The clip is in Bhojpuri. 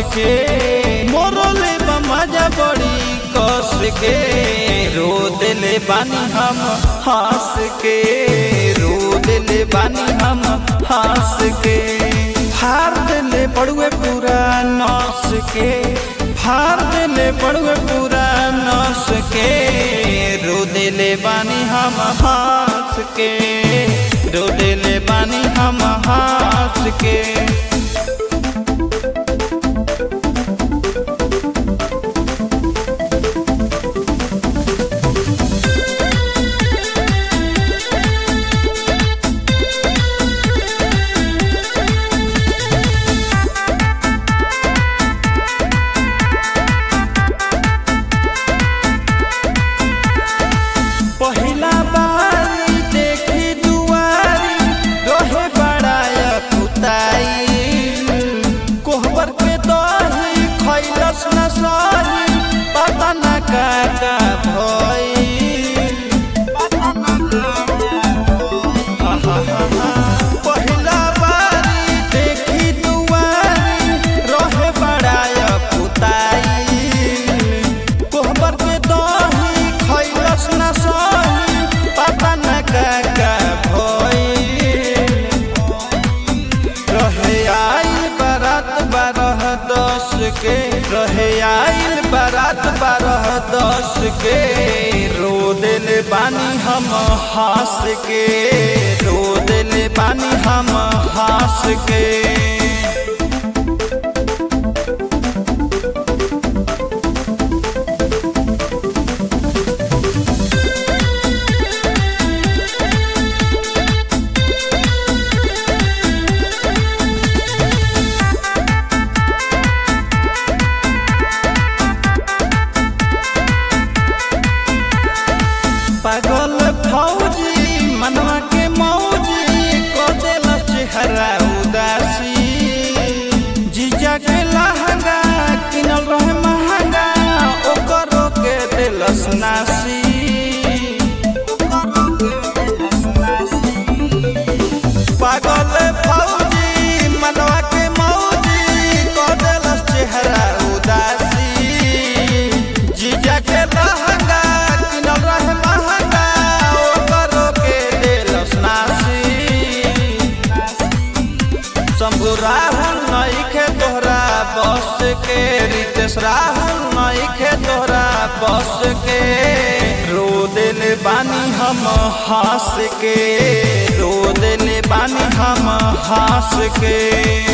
के मोरले मजा बड़ी कस के रो दिले बानी हम हंस के रो दिले बानी हम हंस के फार दिले पड़ुए पूरा नस के फार दिले पड़ुए पूरा नस के रो दिले बानी हम हंस के रो दिले बानी हम हंस के पहिला बारी देखी दुआरी रहे बड़ाया कुताई कोहबर के दही खैलस न सही पता न का का पहिला बारी देखी दुआरी रहे बड़ाया कुताई कोहबर के दही खैलस न सही पता न का का भइल रहे आइल बारात बारह दस के रहे आइल बारात बारह दस के रो दिल बानी हम हंस के रो दिल बानी हम हंस के पागल फौजी मनवा के मौजी को देल चेहरा उदासी जीजा के लहंगा किनल रहे महंगा ओकरो के दिलस नासी पागल फौजी मनवा के मौजी को देल चेहरा उदासी जीजा के लहंगा किनल रहे महंगा ओकरो के दिलस नासी शंभु राहुल नईखे तोहरा बस के रितेश राहुल नईखे तोहरा बस के रो दिल बानी हम हंस के रो दिल बानी हम हंस के